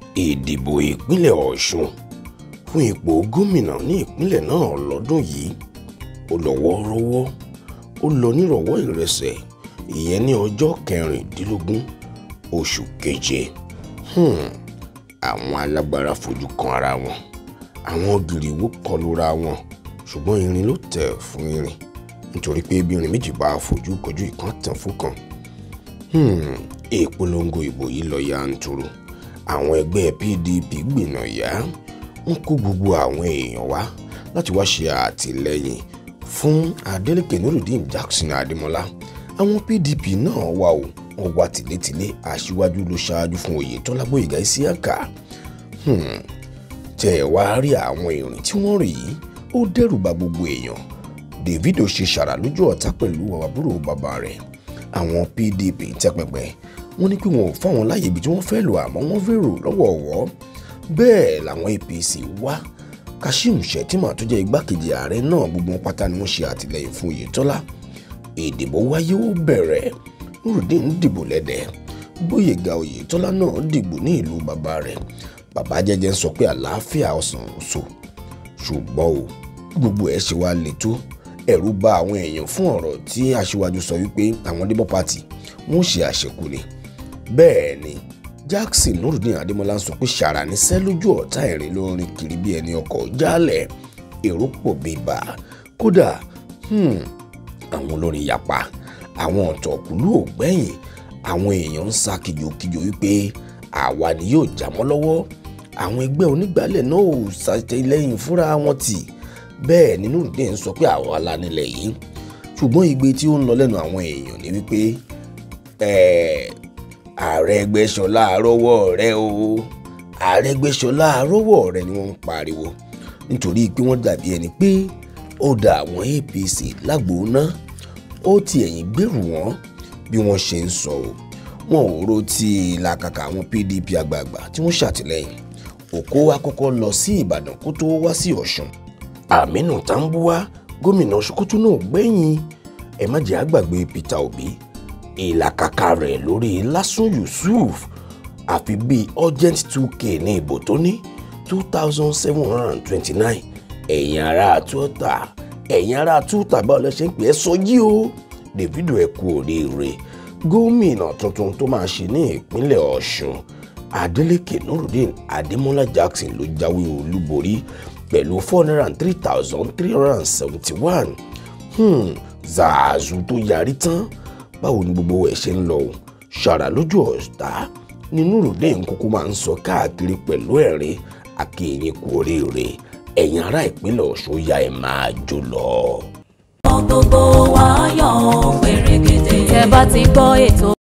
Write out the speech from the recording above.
ìdìbò ìpínlẹ̀ ọ̀ṣun fún ipò gómìnà ní ìpínlẹ̀ náà lọ́dún yìí ó lọ wọ́ọ́rọ́wọ́ ó lọ nírọ̀wọ́ ìrẹsẹ̀ ìyẹn ní ọjọ́ kẹrìndínlógún oṣù keje hmm. àwọn alágbára fojú kan ara wọn àwọn gìrìwó kọlura wọn ṣùgbọ́n irin ló tẹ̀ fún irin nítorí pé bí irin méjì bá fojú kojú ìkan tàn fún kan hmm. ìpolongo ìbò yìí lọ yanturu àwọn ẹgbẹ́ pdp gbìnà yá ń kó gbogbo àwọn èèyàn wá láti wá ṣe àtìlẹ́yìn fún adeleke nurudeen jackson adémọlá àwọn pdp náà wà ó wọn wá tìlétìlé aṣíwájú ló ṣáájú fún oyetola gbóyèga isiaka hmm. tẹ ẹ wá rí àwọn ìrìn tí wọ́n rí yìí ó dẹ́rù bà gbogbo èèyàn davido ṣe ṣàrà lójú ọ̀tá pẹ̀lú àbúrò bàbá rẹ̀ àwọn pdp tẹpẹpẹ wọ́n ní pé wọn ò fáwọn láàyè ibi tí wọ́n fẹ́ lò àmọ́ wọ́n fèrò lọ́wọ́ọ̀wọ́ bẹ́ẹ̀ làwọn apc wá kashim shettima tó jẹ́ igbákejì ààrẹ náà gbogbo wọn pátá ni wọ́n ṣe àtìlẹ́yìn fún oyetola ìdìbò wáyé ó bẹ̀rẹ̀ nurudeen dìbò lẹ́dẹ̀ gbóyèga oyetola náà dìbò ní ìlú bàbá rẹ̀ bàbá jẹ́jẹ́ ń sọ pé àlàáfíà ọ̀sán so ṣùgbọ́n o gbogbo ẹ̀ ṣe wá le tó ẹ̀rù bà àwọn èèyàn fún ọ̀rọ̀ tí aṣíwájú sọ wípé àwọn labour party wọ́n ṣe àṣekù ni bẹ́ẹ̀ ni jackson nurudeen adémọlá ń sọ pé ṣàrà níṣẹ́ lójú ọ̀tá ìrìn lórin kiri bí ẹni ọkọ̀ jálẹ̀ èrò pọ̀ bíbà kódà àwọn olórin yapa àwọn ọ̀tọ̀kùlú ògbẹ́yìn àwọn èèyàn ń sá kìjokìjo wípé àwa ni yóò já mọ́ lọ́wọ́ àwọn ẹgbẹ́ onígbàálẹ̀ náà ò ṣàtìlẹ́yìn fúnra wọn tì bẹ́ẹ̀ ni nurudeen sọ pé àwa la nílẹ̀ yìí ṣùgbọ́n igbe tí ó ń lọ lẹ́nu àwọn èèyàn ni wípé àrẹgbẹsọlá àrọwọ rẹ o àrẹgbẹsọlá àrọwọ rẹ ni wọ́n ń pariwo nítorí pé wọ́n dàbí ẹni pé ó da àwọn apc lágbóná ó ti ẹ̀yìn gbèrú wọn bí wọ́n ṣe ń sọ o wọn ò ro ti làkàkà àwọn pdp àgbààgbà tí wọ́n ṣàtìlẹ́yìn òkó wa kọ́kọ́ lọ sí ìbàdàn kó tó wá sí ọ̀ṣun àmínú tambuwa gómìnà sokoto náà gbẹ̀yìn ẹ má jẹ́ àgbàgbé peter obi ìlàkàkà rẹ̀ lórí lásùn yusuf àfi bíi urgent two k ní ìbò tó ní two thousand seven hundred and twenty-nine ẹ̀yin ará tuota ẹ̀yin ará tuota báwo lẹ ṣe ń pè é sọ yí o davido ẹ kú oríire gómìnà tuntun tó máa ṣe ní ìpínlẹ̀ ọ̀ṣun adeleke nurudeen adémọlá jackson ló jáwé olúborí pẹ̀lú four hundred and three thousand three hundred and seventy-one zaazu tó yarí tán báwo ni gbogbo ẹ̀ ṣe ń lọ o ṣàrà lójú ọ̀tá ni nurudeen kúkú máa ń sọ káàkiri pẹ̀lú ẹ̀rín akéyìn kú oríire ẹ̀yin ará ìpínlẹ̀ ọ̀ṣun ya ẹ̀ máa jó lọ. gbogbo wa yọ̀ pèrègèdè. tẹ́ bá ti gbọ́ ètò